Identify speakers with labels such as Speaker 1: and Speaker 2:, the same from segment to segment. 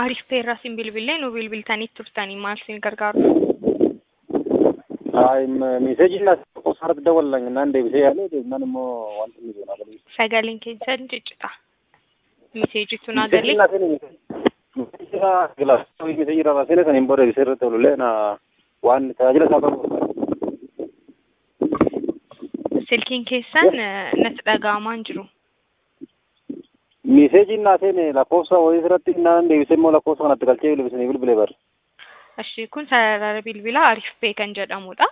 Speaker 1: Ariif peerraa siin bilbilee nu bilbiltanii turtanii maal siin gargaaru?
Speaker 2: Ay meseejiin as qosaarratti dawalan naan deebisee yaale deebinaan immoo wanti inni jiru nagalee.
Speaker 1: Sagaleen keessan ciccita. Miseejitu naa galee.
Speaker 2: Meseejii irraa raasine saniin booda deebisee irratti olulee na waan tajaajila isaa qabu.
Speaker 1: Silkiin keessan natti dhaga'amaa hin jiru.
Speaker 2: Meseejiin naa seene lakkoofsa wayii irratti naan deebisee immoo lakkoofsa kanatti galchee bilbilisanii bilbilee bar.
Speaker 1: Ashi kun sarara bilbilaa Ariif Pee kan jedhamudha.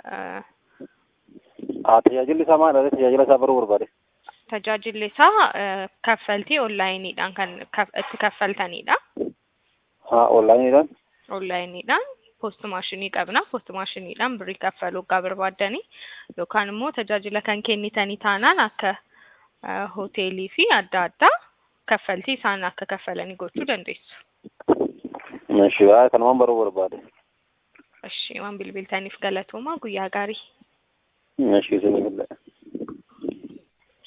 Speaker 2: Haa tajaajilli isaa maalidha? Tajaajila isaa baruu barbaade.
Speaker 1: Tajaajilli isaa kaffaltii onlaayiniidhaan kan itti kaffaltanidha.
Speaker 2: Haa onlaayiniidhaan.
Speaker 1: Onlaayiniidhaan poost maashinii qabna. Poost maashiniidhaan birrii kaffaluu gaa barbaaddanii yookaan immoo tajaajila kan kennitanii taanaan akka hoteelii fi adda addaa kaffaltii isaan akka kaffalanii gochuu dandeessu.
Speaker 2: Ishi haa kanumaan baruu barbaade.
Speaker 1: Ishi waan bilbiltaniif galatooma guyyaa gaarii.
Speaker 2: Ishi isinii bilbilee.